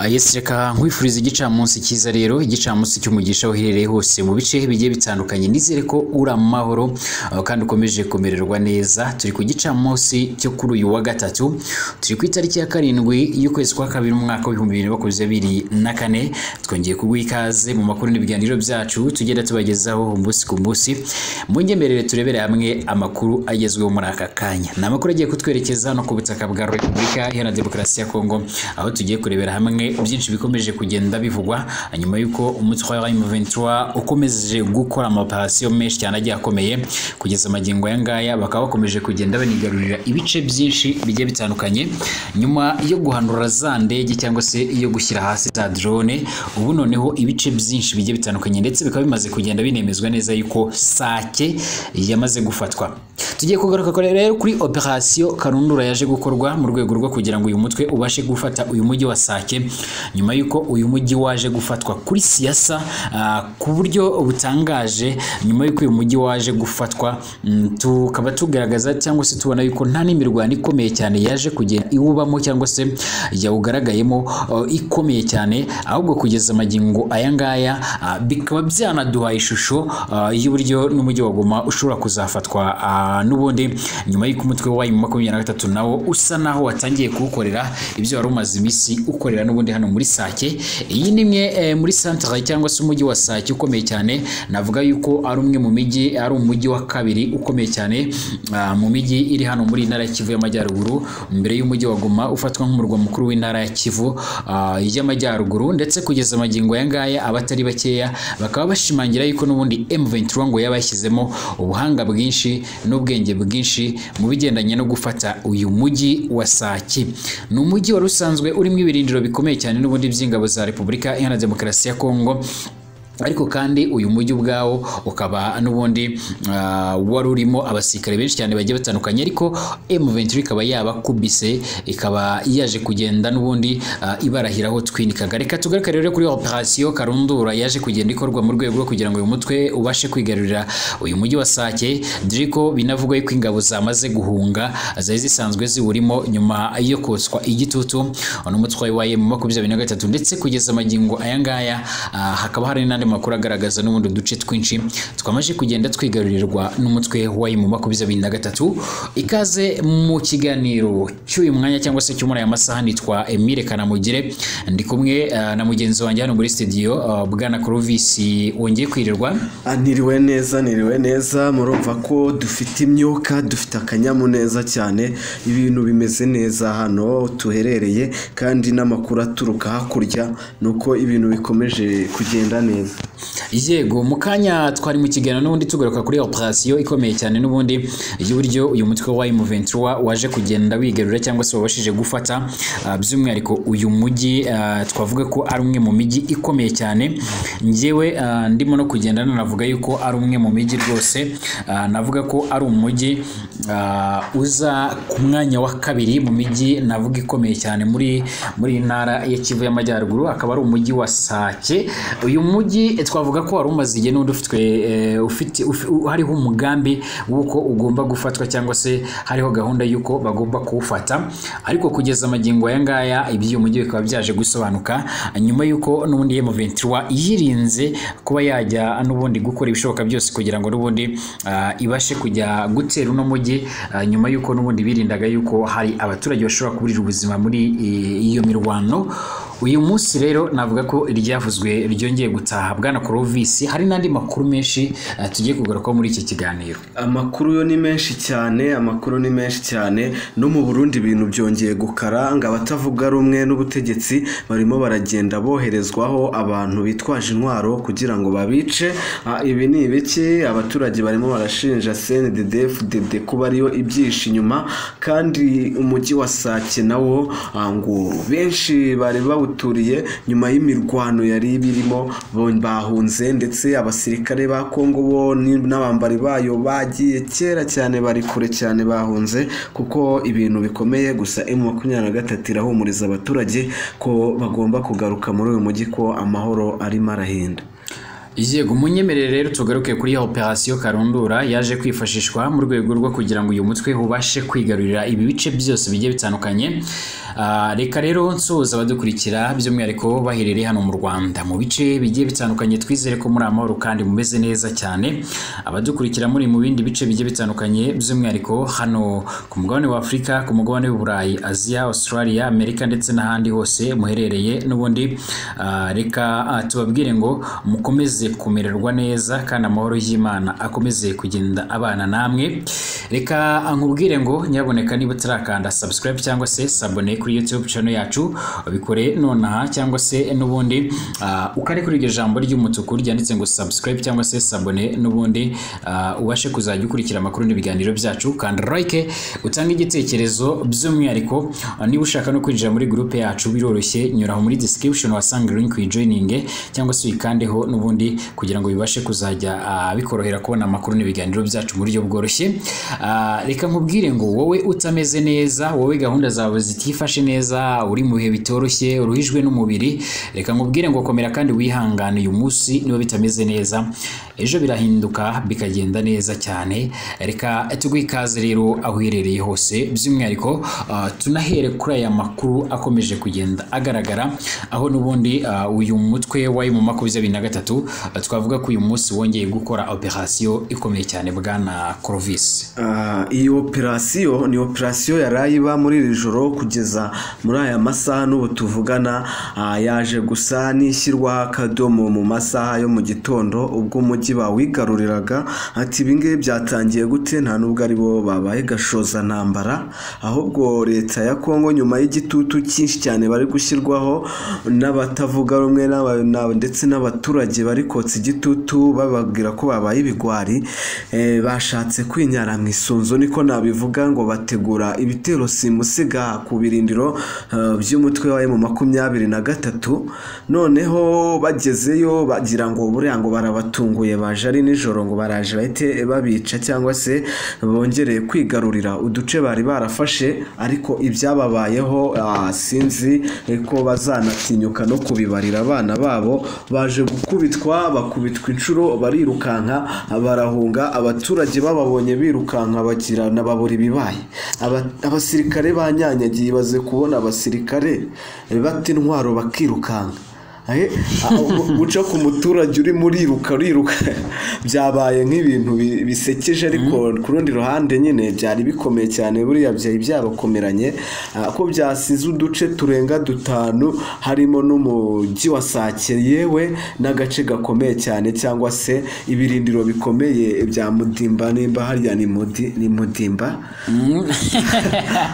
Yes reka nkwifuriza igicamunsi cyiza rero igicamunsi cy'umugisha aho uherereye hose mu bice bigiye bitandukanye nizere ko uri amahoro aho kandi ukomeje kumererwa neza turi ku gicamunsi cyo kuri uyu wa gatatu turi ku itariki ya karindwi y'ukwezi kwa kabiri mu mwaka w'ibihumbi bibiri na makumyabiri na kane twongeye kuguha ikaze mu makuru n'ibiganiro byacu tugenda tubagezaho umunsi ku munsi mu nyemerere turebere hamwe amakuru agezweho muri aka kanya ni amakuru agiye kutwerekeza hano ku butaka bwa repubulika iharanira demokarasi ya kongo aho tugiye kurebera hamwe byinshi bikomeje kugenda bivugwa nyuma y'uko umutwe wa M23 ukomeje gukora amaparasiyo menshi cyane agiye akomeye kugeza amagingo aya ngaya bakaba bakomeje kugenda banigarurira ibice byinshi bigiye bitandukanye nyuma yo guhanura za ndege cyangwa se yo gushyira hasi za drone ubu noneho ibice byinshi bigiye bitandukanye ndetse bikaba bimaze kugenda binemezwa neza yuko sake yamaze gufatwa tugiye kugaruka rero kuri operasiyo karundura yaje gukorwa mu rwego rwo kugira ngo uyu mutwe ubashe gufata uyu mujyi wa sake nyuma y'uko uyu mujyi waje gufatwa kuri siyasa ku buryo butangaje nyuma y'uko uyu mujyi waje gufatwa tukaba tugaragaza cyangwa se tubona yuko nta n'imirwano ikomeye cyane yaje kugenda iwubamo cyangwa se yawugaragayemo ikomeye cyane ahubwo kugeza amagingo aya ngaya bikaba byanaduha ishusho y'uburyo n'umujyi wa Goma ushobora kuzafatwa n'ubundi nyuma y'uko umutwe wa makumyabiri na gatatu nawo usa naho watangiye kuwukorera ibyo wari umaze iminsi ukorera n'ubundi hano muri Sake iyi ni imwe muri centre cyangwa se umujyi wa Sake ukomeye cyane navuga yuko ari umwe mu mijyi ari umujyi wa kabiri ukomeye cyane mu mijyi iri hano muri intara ya Kivu y'amajyaruguru mbere y'umujyi wa Goma ufatwa nk'umurwa mukuru w'intara ya Kivu y'amajyaruguru ndetse kugeza amagingo aya ngaya abatari bakeya bakaba bashimangira yuko n'ubundi M23 ngo yabashyizemo ubuhanga bwinshi n'ubwenge bwinshi mu bigendanye no gufata uyu mujyi wa Sake ni umujyi wari usanzwe urimo ibirindiro bikomeye cyane n'ubundi by'ingabo za Repubulika Iharanira Demokarasi ya Kongo ariko kandi uyu mujyi ubwawo ukaba n'ubundi wari urimo abasirikare benshi cyane bagiye batandukanye ariko M23 ikaba yabakubise ikaba yaje kugenda n'ubundi ibarahiraho twinikaga reka tugaruke rero kuri operasiyo karundura yaje kugenda ikorwa mu rwego rwo kugira ngo uyu mutwe ubashe kwigarurira uyu mujyi wa Sake Driko binavugwa yuko ingabo zamaze guhunga zari zisanzwe ziwurimo nyuma yo kotswa igitutu n'umutwe wa M23 ndetse kugeza amagingo aya ngaya hakaba hari n'andi amakuru agaragaza n'ubundi duce twinshi twamaze kugenda twigarurirwa n'umutwe wa mu makumyabiri na gatatu ikaze mu kiganiro cy'uyu mwanya cyangwa se cy'umuri aya masaha nitwa Emile Kanamugire ndi kumwe na mugenzi wanjye hano muri studio bwana Clovis wongeye kwirirwa niriwe neza niriwe neza murumva ko dufite imyuka dufite akanyamuneza cyane ibintu bimeze neza hano tuherereye kandi n'amakuru aturuka hakurya nuko ibintu bikomeje kugenda neza yego mu kanya twari mu kiganiro n'ubundi tugaruka kuri operasiyo ikomeye cyane n'ubundi y'uburyo uyu mutwe wa M23 waje kugenda wigarurira cyangwa se wabashije gufata by'umwihariko uyu mujyi twavuga ko ari umwe mu mijyi ikomeye cyane ngewe ndimo no kugenda nanavuga yuko ari umwe mu mijyi rwose navuga ko ari umujyi uza ku mwanya wa kabiri mu mijyi navuga ikomeye cyane muri muri ntara ya Kivu y'amajyaruguru akaba ari umujyi wa Sake uyu mujyi mujyi twavuga ko wari umaze igihe n'undi ufitwe ufite hariho umugambi w'uko ugomba gufatwa cyangwa se hariho gahunda y'uko bagomba kuwufata ariko kugeza amagingo aya ngaya iby'uyu mujyi bikaba byaje gusobanuka nyuma y'uko n'ubundi M23 yirinze kuba yajya n'ubundi gukora ibishoboka byose kugira ngo n'ubundi ibashe kujya gutera uno mujyi nyuma y'uko n'ubundi birindaga y'uko hari abaturage bashobora kuburira ubuzima muri iyo mirwano uyu munsi rero navuga ko iryavuzwe ryongeye gutaha bwana Clovis hari n'andi makuru menshi tugiye kugarukaho muri iki kiganiro amakuru yo ni menshi cyane amakuru ni menshi cyane no mu Burundi ibintu byongeye gukaranga abatavuga rumwe n'ubutegetsi barimo baragenda boherezwaho abantu bitwaje intwaro kugira ngo babice ibi ni ibiki abaturage barimo barashinja CNDD-FDD kuba ariyo ibyishi inyuma kandi umujyi wa Sake nawo ngo benshi bari bawu bawuturiye nyuma y'imirwano yari birimo bahunze ndetse abasirikare ba Kongo bo n'abambari bayo bagiye kera cyane bari kure cyane bahunze kuko ibintu bikomeye gusa M23 irahumuriza abaturage ko bagomba kugaruka muri uyu mujyi ko amahoro arimo arahenda yego munyemerere rero tugaruke kuri ya operasiyo karundura yaje kwifashishwa mu rwego rwo kugira ngo uyu mutwe ubashe kwigarurira ibi bice byose bigiye bitandukanye Ah, reka rero nsoza abadukurikira by'umwihariko baherereye hano mu rwanda mu bice bigiye bitandukanye twizere ko muri amahoro kandi mumeze neza cyane abadukurikira muri mu bindi bice bigiye bitandukanye by'umwihariko hano ku mugabane wa afurika ku mugabane w'uburayi aziya australia amerika ndetse n'ahandi hose muherereye n'ubundi ah, reka ah, tubabwire ngo mukomeze kumererwa neza kandi amahoro y'imana akomeze kugenda abana namwe reka nkubwire ngo nyaboneka niba utarakanda subscribe cyangwa se sabone kuri youtube channel yacu bikore nonaha cyangwa se n'ubundi ah, ukare kuri iryo jambo ry'umutuku ryanditse ngo subscribe cyangwa se sabone n'ubundi ah, ubashe kuzajya ukurikira amakuru n'ibiganiro byacu kandi like utange igitekerezo by'umwihariko ah, niba ushaka no kwinjira muri gurupe yacu biroroshye nyura aho muri description wasanga link uyijoininge cyangwa se uyikandeho n'ubundi kugira ngo bibashe kuzajya ah, bikorohera kubona amakuru n'ibiganiro byacu mu buryo bworoshye Ah, reka nkubwire ngo wowe utameze neza wowe gahunda zawe zitifashe neza uri mu bihe bitoroshye uruhijwe n'umubiri reka nkubwire ngo komera kandi wihangane uyu munsi niba bitameze neza ejo birahinduka bikagenda neza cyane reka tuguhe ikaze rero aho uherereye hose by'umwihariko ah, tunahere kuri aya makuru akomeje kugenda agaragara aho n'ubundi ah, uyu mutwe wa mu makumyabiri na gatatu ah, twavuga ko uyu munsi wongeye gukora operasiyo ikomeye cyane bwana Clovis. Ah, iyi operasiyo ni operasiyo yarayiba muri iri joro kugeza muri aya masaha n'ubu tuvugana ah, yaje gusa n'ishyirwaho akadomo mu masaha yo mu gitondo ubwo umujyi bawigaruriraga ati ibingibi byatangiye gute nta nubwo ari bo babaye gashoza ntambara ahubwo leta ya kongo nyuma y'igitutu cyinshi cyane bari gushyirwaho n'abatavuga rumwe n'aba- na- ndetse n'abaturage bari kotsa igitutu bababwira ko babaye ibigwari eh, bashatse kwinyara mu isunzu niko nabivuga ngo bategura ibitero simusiga ku birindiro eh, by'umutwe wa mu makumyabiri na gatatu noneho bagezeyo bagira ngo buriya ngo barabatunguye baje ari nijoro ngo baraje bahite babica cyangwa se bongereye kwigarurira uduce bari barafashe ariko ibyababayeho ah, sinzi eh, ko bazanatinyuka no kubibarira abana babo baje gukubitwa bakubitwa inshuro barirukanka barahunga abaturage bababonye birukanka bagira nababura ibibaye Aba- abasirikare banyanyagiye baze kubona abasirikare eh, bata intwaro bakirukanka Eh, ah, gu- guca ku muturage uri muriruka uriruka byabaye nk'ibintu bi- bisekeje ariko ku rundi ruhande nyine byari bikomeye cyane buriya byari byabakomeranye ah, ko byasize uduce turenga dutanu harimo n'umujyi wa Sake yewe n'agace gakomeye cyane cyangwa se ibirindiro bikomeye bya Mudimba nimba harya ni Mudi- ni Mudimba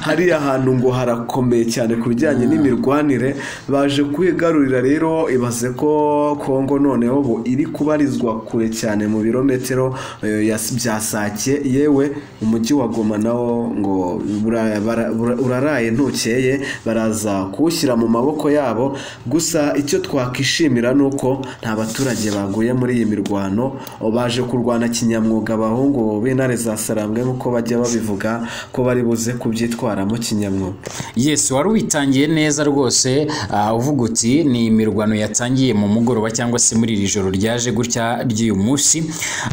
hariya hantu ngo harakomeye cyane ku bijyanye n'imirwanire baje kwigarurira rero ibaze ko kongo noneho ubu iri kubarizwa kure cyane mu birometero eh, ya- bya sake yewe umujyi wa goma nawo ngo bura- bara- bura- uraraye ntukeye baraza kuwushyira mu maboko yabo gusa icyo twakwishimira ni uko nta baturage baguye muri iyi mirwano baje kurwana kinyamwuga abahungu b'intare za sarambwe nk'uko bajya babivuga ko bari buze kubyitwaramo kinyamwuga Yes, wari witangiye neza rwose ah, uvuga uti ni imirwano yatangiye mu mugoroba cyangwa se muri iri joro ryaje gutya ry'uyu munsi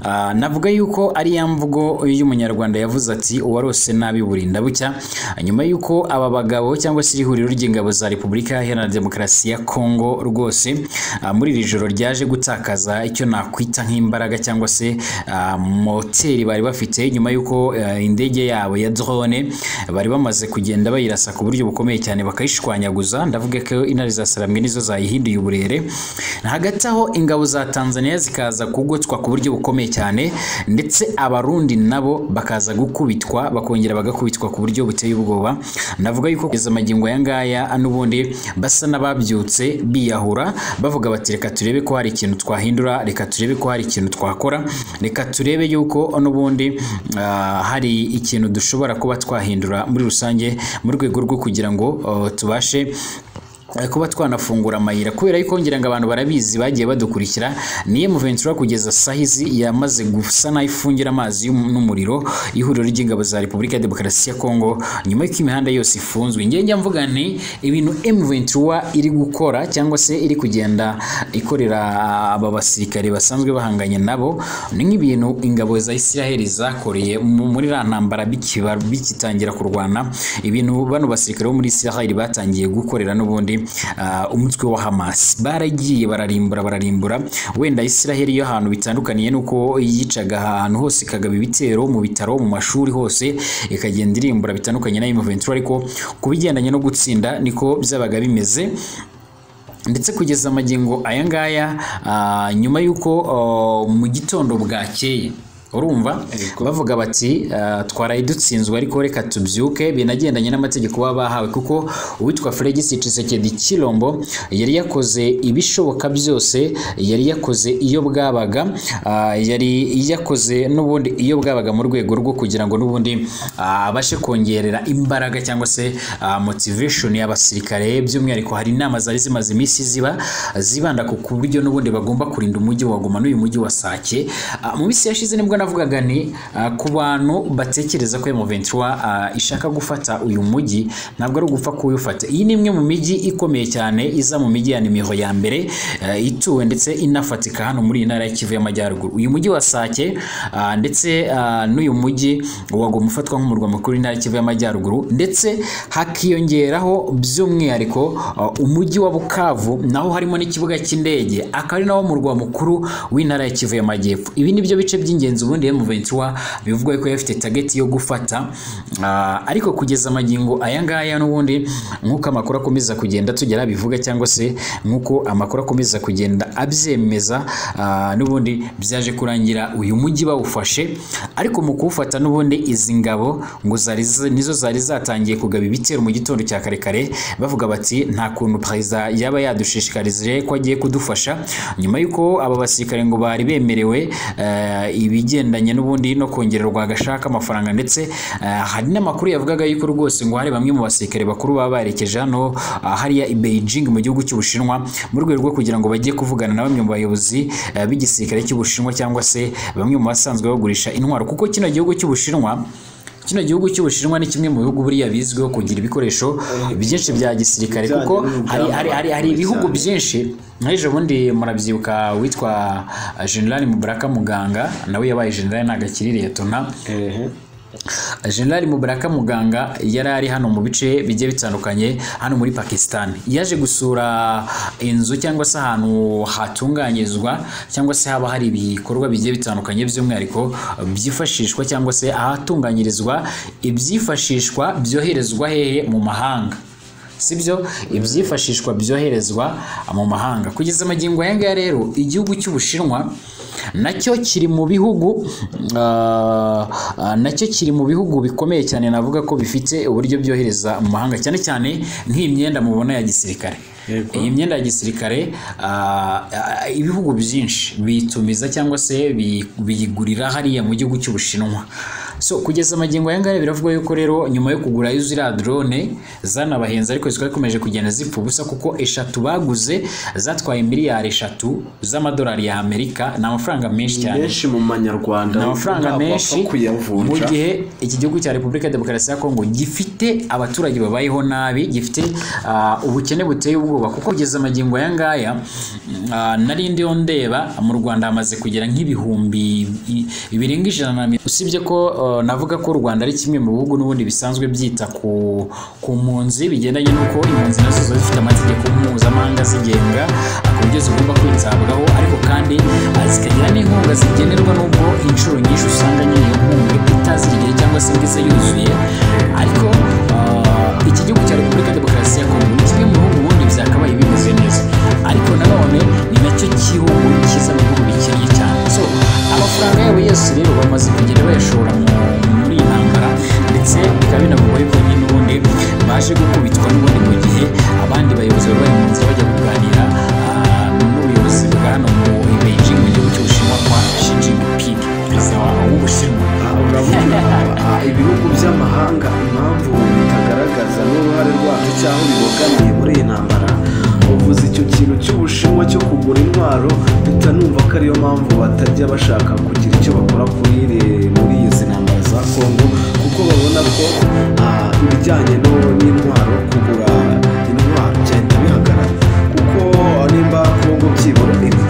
Ah, navuga yuko ari ya mvugo y'umunyarwanda yavuze ati uwarose nabi burinda bucya Ah, nyuma y'uko aba bagabo cyangwa se iri huriro ry'ingabo za repubulika iharanira demokarasi ya kongo rwose ah, muri iri joro ryaje gutakaza icyo nakwita nk'imbaraga cyangwa se ah, moteri bari bafite nyuma y'uko eh, indege yabo ya drone bari bamaze kugenda bayirasa ku buryo bukomeye cyane bakayishwanyaguza ndavuga ko intare za sarambwe nizo zayihinduye uburere hagati aho ingabo za tanzania zikaza kugotswa ku buryo bukomeye cyane ndetse abarundi nabo bakaza gukubitwa bakongera bagakubitwa ku buryo buteye ubwoba navuga yuko kugeza amagingo aya ngaya n'ubundi basa n'ababyutse biyahura bavuga bati reka turebe ko hari ikintu twahindura reka turebe ko hari ikintu twakora reka turebe yuko n'ubundi ah, hari ikintu dushobora kuba twahindura muri rusange mu rwego rwo kugira ngo oh, tubashe kuba twanafungura amayira kubera yuko ngira ngo abantu barabizi bagiye badukurikira niyo Ventura kugeza sahizi yamaze gusa naho ifungira amazi y'um- n'umuriro ihuriro ry'ingabo za Repubulika ya Demokarasi ya Kongo nyuma y'uko imihanda yose ifunzwe ngenge mvuga nti ibintu Ventura iri gukora cyangwa se iri kugenda ikorera aba basirikare basanzwe bahanganye nabo ni nk'ibintu ingabo za Isiraheli zakoreye mu- muri ra ntambara bikiba- bigitangira kurwana ibintu bano basirikare bo muri Isiraheli batangiye gukorera n'ubundi ah, umutwe wa Hamas baragiye bararimbura bararimbura wenda Isiraheli yo ahantu bitandukaniye nuko yicaga ahantu hose ikagaba ibitero mu bitaro mu mashuri hose ikagenda irimbura bitandukanye na M23 ariko ku bigendanye no gutsinda niko byabaga bimeze ndetse kugeza amagingo aya ngaya ah, nyuma y'uko ah, mu gitondo bwakeye urumva bavuga bati ah, twaraye dutsinzwe ariko reka tubyuke binagendanye n'amategeko baba bahawe kuko uwitwa Felix Tshisekedi Chilombo yari yakoze ibishoboka byose yari yakoze iyo bwabaga ah, yari yakoze n'ubundi iyo bwabaga mu rwego rwo kugira ngo n'ubundi ah, abashe kongerera imbaraga cyangwa se ah, motivation y'abasirikare by'umwihariko hari inama zari zimaze iminsi ziba zibanda ku buryo n'ubundi bagomba kurinda umujyi wa Goma n'uyu mujyi wa Sake Ah, mu minsi yashize nibwo navugaga ni ah, ku bantu batekereza ko M23 ah, ishaka gufata uyu mujyi ntabwo ari ugupfa kuwufata iyi ni imwe mu mijyi ikomeye cyane iza mu mijyi ya nimero ya mbere ah, ituwe ndetse inafatika hano muri iyi ntara ya Kivu y'Amajyaruguru uyu mujyi wa Sake ah, ndetse ah, n'uyu mujyi wagomba ufatwa nk'umurwa mukuru w'intara ya Kivu y'Amajyaruguru ndetse hakiyongeraho by'umwihariko uh, umujyi wa Bukavu naho harimo n'ikibuga cy'indege akaba ari nawo murwa mukuru w'intara ya Kivu y'Amajyepfo ibi ni byo bice by'ingenzi ubundi M23 bivugwa ko yafite target yo gufata uh, ariko kugeza amagingo aya ngaya n'ubundi nk'uko amakuru akomeza kugenda tugera bivuga cyangwa se nk'uko amakuru akomeza kugenda abyemeza uh, n'ubundi byaje kurangira uyu mujyi bawufashe ariko mu kuwufata n'ubundi izi ngabo ngo zari zi- nizo zari zatangiye kugaba ibitero mu gitondo cya karekare bavuga bati nta kuntu perezida yaba yadushishikarije ko agiye kudufasha nyuma y'uko aba basirikare ngo bari bemerewe eh, ibigendanye n'ubundi no kongererwa agashaka amafaranga ndetse eh, hari n'amakuru yavugaga yuko rwose ngo hari bamwe mu basirikare bakuru baba barekeje hano ah, hariya i Beijing mu gihugu cy'Ubushinwa mu rwego rwo kugira ngo bajye kuvugana na bamwe mu bayobozi eh, b'igisirikare cy'Ubushinwa cyangwa se bamwe mu basanzwe bagurisha intwaro kuko kino gihugu cy'Ubushinwa kino gihugu cy'Ubushinwa ni kimwe mu bihugu buriya bizwiho kugira ibikoresho byinshi bya gisirikare kuko hari, hari, hari, hari ibihugu byinshi nk'ejo bundi murabyibuka witwa eh, General Mubaraka Muganga nawe yabaye General ntagakiri Liyetona General Mubaraka Muganga yari ari hano mu bice bigiye bitandukanye hano muri Pakistan yaje gusura inzu cyangwa se ahantu hatunganyirizwa cyangwa se haba hari ibikorwa bigiye bitandukanye by'umwihariko byifashishwa cyangwa se ahatunganyirizwa ibyifashishwa byoherezwa hehe mu mahanga sibyo ibyifashishwa byoherezwa mu mahanga kugeza amagingo aya ngaya rero igihugu cy'ubushinwa nacyo kiri mu bihugu ah, ah, nacyo kiri mu bihugu bikomeye cyane navuga ko bifite uburyo byohereza mu mahanga cyane cyane nk'iyi myenda mubona ya gisirikare Yego. iyi myenda ya gisirikare ah, ah, ibihugu byinshi bitumiza cyangwa se bi- biyigurira hariya mu gihugu cy'ubushinwa so kugeza amagingo aya ngaya biravugwa yuko rero nyuma yo kugura ziriya drone zanabahenze ariko zikaba zikomeje kugenda zipfa ubusa kuko eshatu baguze zatwaye miliyari eshatu z'amadolari ya Amerika ni amafaranga menshi cyane menshi mu manyarwanda ni amafaranga ntabwo wapfa menshi mu kuyavunja gihe iki gihugu cya repubulika ya demokarasi ya kongo gifite abaturage babayeho nabi gifite ah, ubukene buteye ubwoba kuko kugeza amagingo aya ngaya ah, nari ndiho ndeba mu rwanda hamaze kugera nk'ibihumbi i- birenga ijana na mirongo usibye ko ah, navuga ko u rwanda ari kimwe mu bihugu n'ubundi bisanzwe byita ku ku mpunzi bigendanye n'uko impunzi nazo ziba zifite amategeko mpuzamahanga zigenga ah, ku buryo zigomba kwitabwaho ariko kandi ah, zikagira n'inkunga zigenerwa nubwo inshuro nyinshi usanga nyine iyo nkunga itazirigiye cyangwa se ngo ize yuzuye ariko ah, iki gihugu cya repubulika ya demokarasi ya kongo ni kimwe mu bihugu ubundi byakabaye bimeze neza ariko nanone ni nacyo gihugu kiza mu bihugu bikennye cyane so amafaranga yabo yose rero bamaze kugenda bayashora mu- muri iyi ntambara ndetse bikaba binavugwa yuko nyine ubundi baje gukubitwa n'ubundi mu gihe abandi bayobozi baba bari mu nzira bajya kuganira ah, n'ubuyobozi bwa hano mu Beijing mu gihugu cy'Ubushinwa kwa Xi Jinping perezida wa- w'Ubushinwa Ah, urabona ah, ibihugu by'amahanga impamvu bitagaragaza n'uruhare rwabyo cyangwa bibogamiye cy'ubushinwa cyo kugura intwaro mpita numva ko ariyo mpamvu batajya bashaka kugira icyo bakora kuri iri- muri izi ntambara za kongo kuko babona ko ah, ibijyanye no- n'intwaro kugura intwaro byahita bihagarara kuko nimba kongo byibura rimwe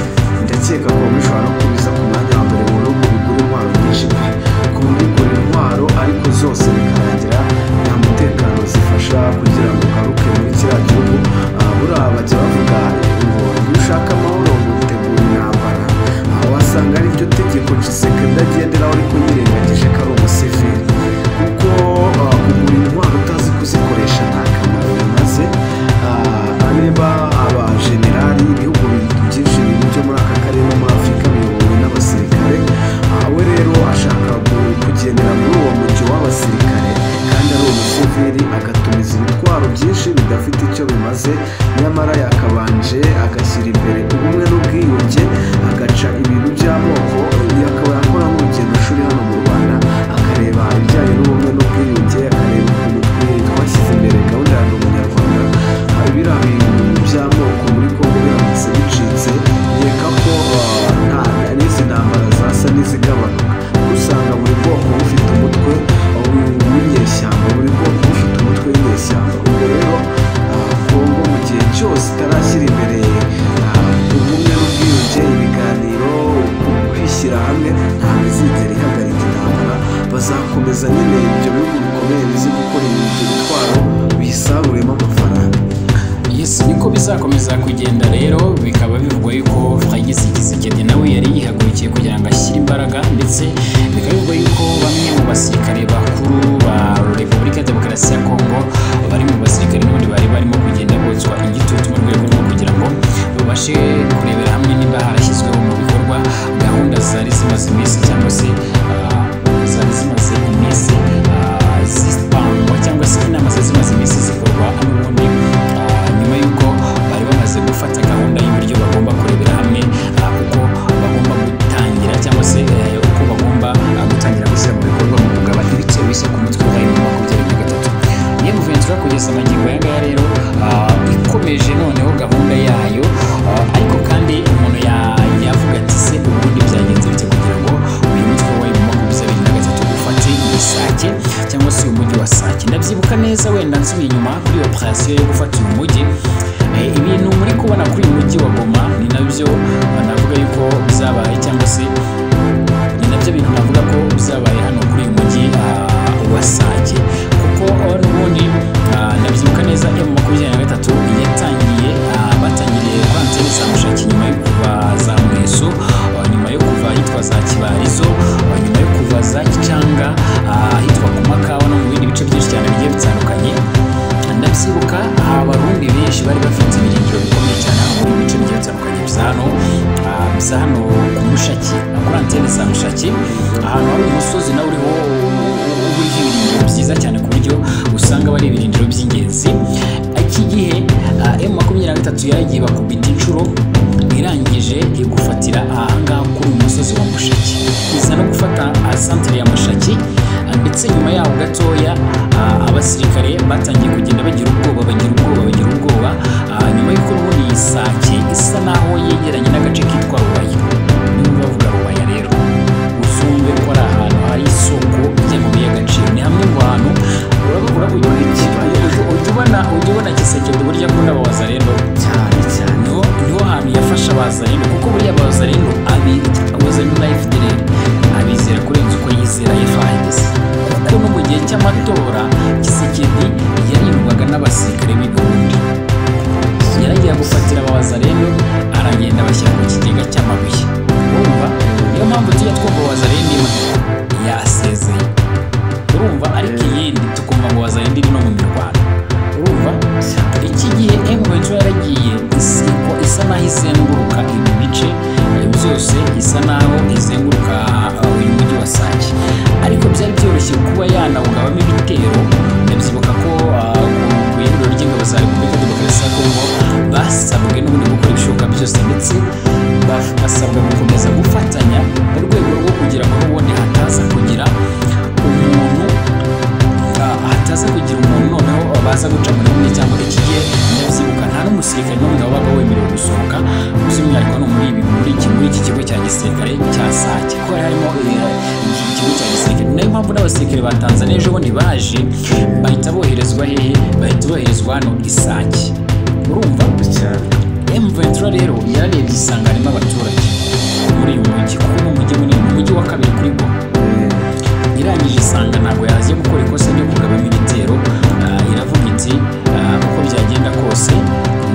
ndakeka ko bishobora no kubiza ku mwanya wa mbere mu bihugu bigura intwaro nyinshi pe ku buryo ugura intwaro ariko zose bikarangira nta mutekano zifasha kugira ngo ugaruke muri kiriya gihugu Ah, buriya bajya bavuga ngo iyo ushaka amahoro utegura intambara aho wasanga ari ryo tegeko giseke ndagenderaho ariko yirengagije ko ari umusivili kuko ah, kugura intwaro utazi kuzikoresha nta kamaro bimaze Ah, areba abajenerali ibihugu byinshi biri byo muri aka karere no muri afurika biyobowe n'abasirikare Ah, we rero ashaka ku- kugendera muri uwo mujyo w'abasirikare kandi ari umusivili agatumiza ibitwaro byinshi bidafite icyo bimaze nyamara yakabanje agashyira imbere ubumwe n'ubwiyunge agaca ibintu by'amoko akaba yakora nk'urugendo shuri hano mu rwanda akareba ibijyanye n'ubumwe n'ubwiyunge akareba ukuntu twe- twashyize imbere gahunda ya ndi umunyarwanda haba biriya bintu by'amoko muri kongo biramutse bicitse nkeka ko ah, nta n'izi ntambara zasa n'izigabanuka kuko usanga buri bwoko bufite umutwe w'inyeshyamba buri bwoko bufite umutwe w'inyeshyamba ubwo rero ah, kongo mu gihe cyose itarashyira imbere ah, ubumwe n'ubwiyunge ibiganiro kwishyira hamwe ntabwo izigera ihagarika intambara bazakomeza nyine ibyo bihugu bikomeye bizi gukora ibyo bitwaro bisaguremo amafaranga Yes, niko bizakomeza kugenda rero bikaba bivugwa yuko Francis Kisekedi nawe yari yihagurukiye kugira ngo ashyire imbaraga ndetse bikaba bivugwa yuko bamwe mu basirikare bakuru ba Repubulika ya Demokarasi ya Kongo bari mu basirikare n'ubundi bari barimo kugenda botswa igitutu mu rwego rwo kugira ngo babashe kurebera hamwe niba harashyizweho mu bikorwa gahunda zari zimaze iminsi cyangwa se ah, zari zimaze iminsi ah, zipangwa cyangwa se inama zari zimaze iminsi zikorwa n'ubundi ah, nyuma y'uko bari bamaze gufata gahunda y'uburyo bagomba kurebera hamwe ah, uko bagomba gutangira cyangwa se eh, uko bagomba ah, gutangira gushyira mu bikorwa mu kugaba ibice bishya ku mutwe wa mu makumyabiri na gatatu niyo ventura kugeza amagingo aya ngaya rero ah, ikomeje noneho gahunda yayo ah, ariko kandi umuntu ya- yavuga ati se ubundi byagenze bite kugira ngo uyu mutwe wa mu makumyabiri na gatatu ufate ibisake cyangwa se uyu mujyi wa sake ndabyibuka neza wenda nsubiye inyuma kuri operasiyo yo gufata uyu mujyi Eh, ibintu muri kubona kuri uyu mujyi wa goma ni nabyo ah, navuga yuko byabaye cyangwa se ni nabyo bintu navuga ko byabaye hano kuri uyu mujyi ah, wa Sake kuko ah, n'ubundi ah, ndabyibuka neza iyo mu makumyabiri na gatatu yatangiye ah, batangiriye kwa antene za mushaki nyuma yo kuva za mweso ah, nyuma yo kuva ahitwa za kibarizo ah, nyuma yo kuva za gicanga ah, ahitwa ku makawa no mu bindi bice byinshi cyane bigiye bitandukanye ndabyibuka abarundi benshi bari bafite ibirindiro bikomeye cyane hano muri ibice bigiye bitandukanye bya hano ah, bya hano ku mushaki kuri antene za mushaki ahantu hari umusozi nawe uriho uriho ibirindiro byiza cyane ku buryo usanga bari ibirindiro by'ingenzi iki gihe emu makumyabiri na gatatu yaragiye bakubita inshuro irangije igufatira ahangaha kuri uyu musozi wa mushaki iza no gufata ah, santere ya mushaki Ah, ndetse nyuma yaho gatoya ah, abasirikare batangiye kugenda bagira ubwoba bagira ubwoba bagira ubwoba Ah, nyuma y'uko ubundi iyi sake isa naho yegeranye n'agace kitwa rubaya niba bavuga rubaya rero uzumve ko ari ahantu hari isoko ry'amabuye y'agaciro ni hamwe mu hantu urabona ujya ubona ujya ubona gisekedi burya akunda ababaza rero cyane cyane niho niho hantu yafasha abazarendo kuko buriya abazarendo abita abazarendo na fdr abizera kurenza uko yizera fns kuko no mu gihe cy'amatora gisekedi yarindwaga n'abasirikare b'ibihumbi yaragiye gufatira abazarendo aragenda abashyira mu kigega cy'amabuye urumva niyo mpamvu tujya twumva abazarendo imwe yasezeye urumva ariko iyindi tukumva ngo wazarenda iri no mu mirwano urumva iki gihe emuwejo yaragiye isiko isa naho izenguruka ibi bice eh, byose isa naho izenguruka ah, uyu mujyi wa sake ariko byari byoroshye kuba yanawugabamo ibitero ndabyibuka ko ah, ku- ku iyuriro ry'ingabo za repubulika demokarasi ya kongo basabwe n'ubundi gukora ibishoboka byose ndetse baf- basabwa gukomeza gufatanya mu rwego rwo kugira ngo n'ubundi hataza kugira umuntu Ah, hataza kugira umuntu noneho baza guca muri umwe cyangwa iki gihe ndabyibuka nta n'umusirikare n'umwe perezida wabaga wemerewe gusohoka by'umwihariko no muri ibi muri iki muri iki kigo cya gisirikare cya sake ko hari harimo eh, iki kigo cya gisirikare ni nayo mpamvu n'abasirikare ba tanzania ejo bundi baje bahita boherezwa hehe bahita boherezwa hano isake urumva cyane M23 rero yararebye isanga harimo abaturage muri uyu mujyi kuko ni umujyi munini ni umujyi wa kabiri kuri bo irangije isanga ntabwo yaje gukora ikosa ryo kugabamo ibitero Ah, iravuga iti ah, uko byagenda kose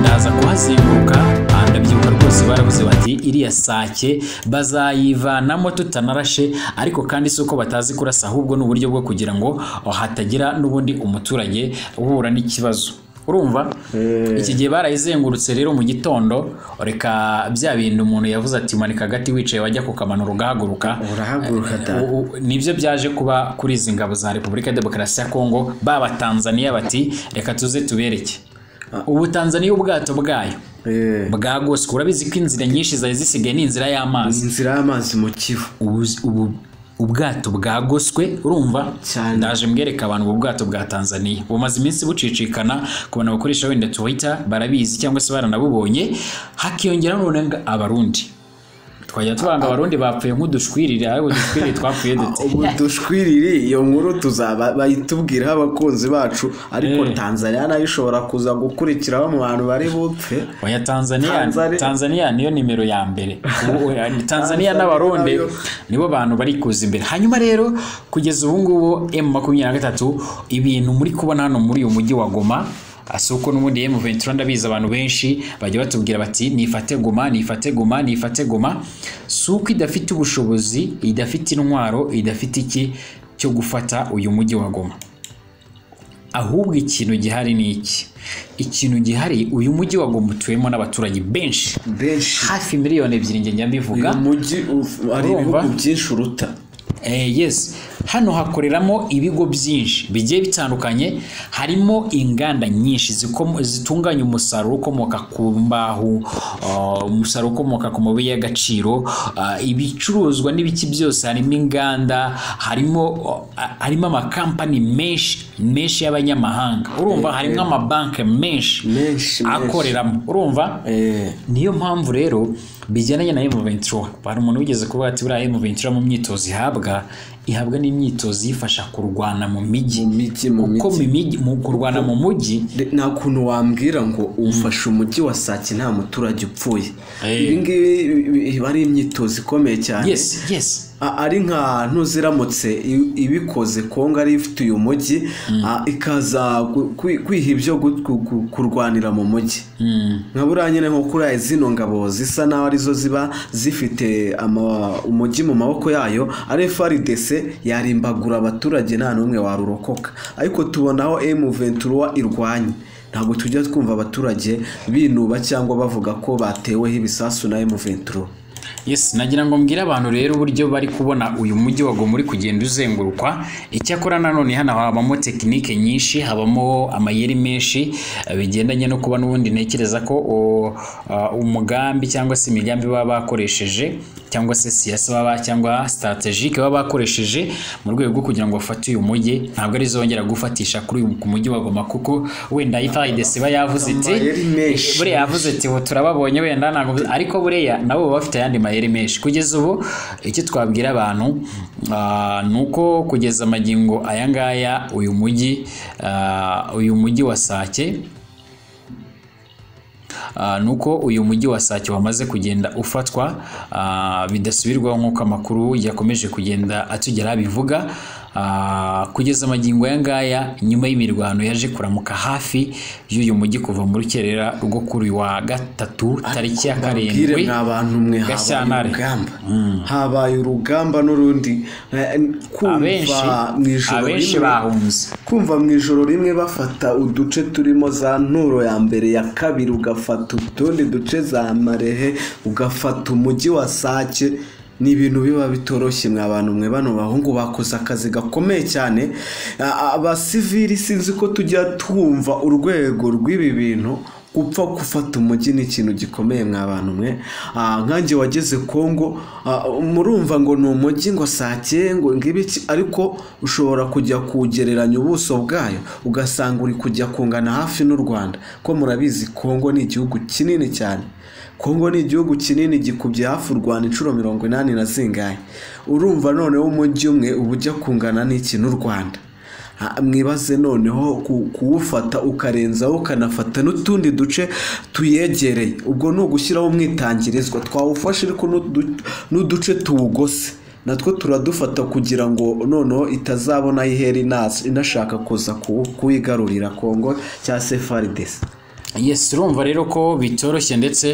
ndaza kuhazenguruka Ah, ndabyibuka rwose baravuze bati iriya sake bazayivanamo tutanarashe ariko kandi si uko batazi kurasa ahubwo ni uburyo bwo kugira ngo ah, hatagira n'ubundi umuturage uhura n'ikibazo urumva iki gihe barayizengurutse rero mu gitondo reka bya bintu umuntu yavuze ati manika agati wicaye wajya kukamanura ugahaguruka urahaguruka dada U- u- nibyo byaje kuba kuri izi ngabo za repubulika ya demokarasi ya kongo baba tanzania bati reka tuze tubereke ubu tanzania ubwato bwayo Eh, bwagoswe urabizi ko inzira nyinshi zari zisigaye ni inzira y'amazi inzira y'amazi mu kivu Ubu- ubu ubwato bwagoswe urumva Cyane. ndaje mbwereka abantu ubu bwato bwa tanzania bumaze iminsi bucicikana ku bantu bakoresha wenda twitter barabizi cyangwa se baranabubonye hakiyongeraho noneho abarundi twajya tubanga abarundi bapfuye nk'udushwirire ariko udushwirire twapfuye dute ubu dushwiriri iyo nkuru tuzaba bayitubwiraho abakunzi bacu ariko Eh. tanzania nayo ishobora kuza gukurikiraho mu bantu bari bupfe oya tanzania Tanzania- tanzania niyo nimero ya mbere Ubu- oya, ni tanzania Tanzania n'abarundi nayo. nibo bantu bari kuza imbere hanyuma rero kugeza ubu ngubu m makumyabiri na gatatu ibintu muri kubona hano muri uyu mujyi wa goma ah, si uko n'ubundi m ventura ndabizi abantu benshi bajya batubwira bati nifate goma nifate goma nifate goma si uko idafite ubushobozi idafite intwaro idafite iki cyo gufata uyu mujyi wa goma ahubwo ikintu gihari ni iki ikintu gihari uyu mujyi wagomba utuyemo n'abaturage benshi benshi hafi miliyoni ebyiri njye njya mbivuga uyu mujyi uf- hari Urumva? ibihugu byinshi uruta Eh, yes hano hakoreramo ibigo byinshi bigiye bitandukanye harimo inganda nyinshi zikomo- zitunganya umusaruro ukomoka ku mbaho ah, umusaruro ukomoka ku mabuye y'agaciro ah, ibicuruzwa n'ibiki byose harimo inganda harimo ah, harimo amakampani menshi menshi y'abanyamahanga urumva harimo amabanki menshi menshi menshi akoreramo urumva Eh, niyo mpamvu rero bijyanye na M23 hari umuntu wigeze kuvuga ati buriya M23 mu myitozo ihabwa ihabwa n'imyitozo yifasha kurwana mu mu mijyi mijyi mu kuko mijyi mu mijyi mu kurwana mu mujyi De- nta kuntu wambwira ngo ufashe umujyi wa sake nta muturage upfuye Eh. ibi ngibi ibi- iba ari imyitozo ikomeye cyane yes yes A- ari nka ntuziramutse i- ibikoze kongo ari ifite uyu mujyi a, ikaza gu- kwi- kwiha ibyo gu- gu- gu- kurwanira mu mujyi Mm. nka buriya nyine nko kuri aya zino ngabo zisa naho arizo ziba zifite ama- umujyi mu maboko yayo ari frdc yarimbagura abaturage nta n'umwe warurokoka ariko tubonaho m23 irwanye ntabwo tujya twumva abaturage binuba cyangwa bavuga ko bateweho ibisasu na m23 yes nagira ngo mbwire abantu rero uburyo bari kubona uyu mujyi wagomba uri kugenda uzengurukwa icyakora nanone hano habamo tekinike nyinshi habamo amayeri menshi eh, bigendanye no kuba n'ubundi ntekereza ko o- ah, umugambi cyangwa se imigambi baba bakoresheje cyangwa se siyasi baba cyangwa strategike baba bakoresheje mu rwego rwo kugira ngo bafate uyu mujyi ntabwo ari zongera gufatisha kuri uyu ku mujyi wa Goma kuko wenda ifayidesi iba yavuze iti Amayeri menshi. buriya yavuze ati ubu turababonye wenda ntabwo bizi-" ariko buriya nabo baba bafite ayandi mayeri menshi kugeza ubu icyo twabwira abantu ah, ni uko kugeza amagingo aya ngaya uyu mujyi ah, uyu mujyi wa sake Ah, ni uko uyu mujyi wa Sake wamaze kugenda ufatwa ah, bidasubirwaho nk'uko amakuru yakomeje kugenda atugeraho abivuga Ah, kugeza amagingo aya ngaya nyuma y'imirwano yaje kuramuka hafi y'uyu mujyi kuva mu rukerera rwo kuri uyu wa gatatu tariki ya mbabwire karindwi mwa bantu mwe habaye Gashyantare. urugamba habaye urugamba n'urundi Eh, abenshi kumva mu ijoro abenshi rimwe bahunze kumva mu ijoro rimwe bafata uduce turimo za nturo ya mbere ya kabiri ugafata utundi duce za marehe ugafata umujyi wa sake ni ibintu biba bitoroshye mwa bantu mwe bano bahungu bakoze akazi gakomeye cyane A- a- abasivili sinzi ko tujya twumva urwego rw'ibi bintu gupfa gufata umujyi ni ikintu gikomeye mwa bantu mwe Ah, nkanjye wageze kongo ah, murumva ngo ni umujyi ngo sakeye ngo ngibiki ariko ushobora kujya kugereranya ubuso bwayo ugasanga uri kujya kungana hafi n'u rwanda ko murabizi kongo ni igihugu kinini cyane kongo ni igihugu kinini gikubye hafi u rwanda inshuro mirongo inani na zingahe urumva noneho umujyi umwe uba ujya kungana n'iki n'u rwanda Ha, mwibaze noneho ku- kuwufata ukarenzaho ukanafata n'utundi duce tuyegereye ubwo ni ugushyiraho umwitangirizwa twawufashe ariko n'udu- n'uduce tuwugose natwo turadufata kugira ngo noneho itazabona ihera inasa- inashaka kuza kuwu- kuwigarurira kongo cyangwa se faridesi yes urumva rero ko bitoroshye ndetse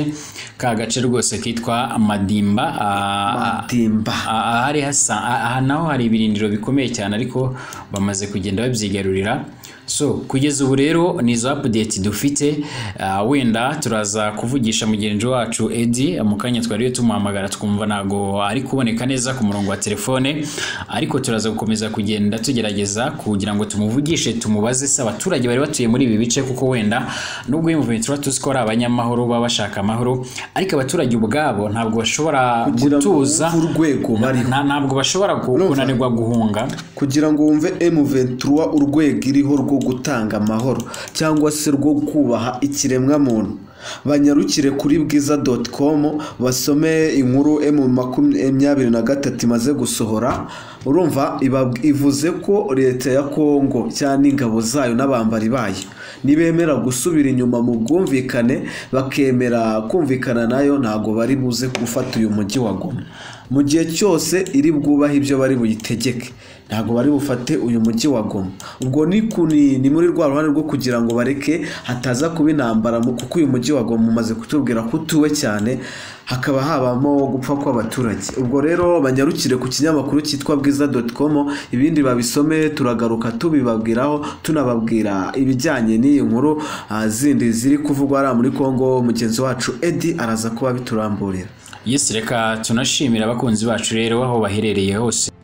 ka gace rwose kitwa madimba ah, matimba ah, ahari hasa ah, aha naho hari ibirindiro bikomeye cyane ariko bamaze kugenda babyigarurira so kugeza ubu rero ni izo update dufite ah, wenda turaza kuvugisha mugenzi wacu edi mu kanya twariyo tumuhamagara twumva ntabwo ari kuboneka neza ku murongo wa telefone ariko turaza gukomeza kugenda tugerageza kugira ngo tumuvugishe tumubaze se abaturage bari batuye muri ibi bice kuko wenda nubwo uyu movement tuba tuzi ko ari abanyamahoro baba bashaka amahoro ariko abaturage ubwabo ntabwo bashobora Kugira ngo gutuza wumve urwego bariho nta ntabwo bashobora ku- kunanirwa guhunga kugira ngo wumve M23 urwego iriho rwo gutanga amahoro cyangwa se rwo kubaha ikiremwamuntu banyarukire kuri bwiza.com basome inkuru M makumyabiri na gatatu imaze gusohora urumva iba- ivuze ko leta ya Kongo cyangwa ingabo zayo n'abambari bayo nibemera gusubira inyuma mu bwumvikane bakemera kumvikana nayo ntago bari buze gufata uyu mujyi wa Goma mu gihe cyose iri bwubahe ibyo bari buyitegeke ntabwo bari bufate uyu mujyi wa Goma ubwo ni ku- ni ni muri rwa ruhande rwo kugira ngo bareke hataza kuba intambara mu- kuko uyu mujyi wa Goma umaze kutubwira ko utuwe cyane hakaba habamo gupfa kw'abaturage ubwo rero banyarukire ku kinyamakuru cyitwa bwiza.com ibindi babisome turagaruka tubibabwiraho tunababwira ibijyanye n'iyi nkuru ah, zindi ziri kuvugwa hariya muri Kongo mugenzi wacu Edi araza kuba bituramburira yesi reka tunashimira abakunzi bacu rero aho baherereye hose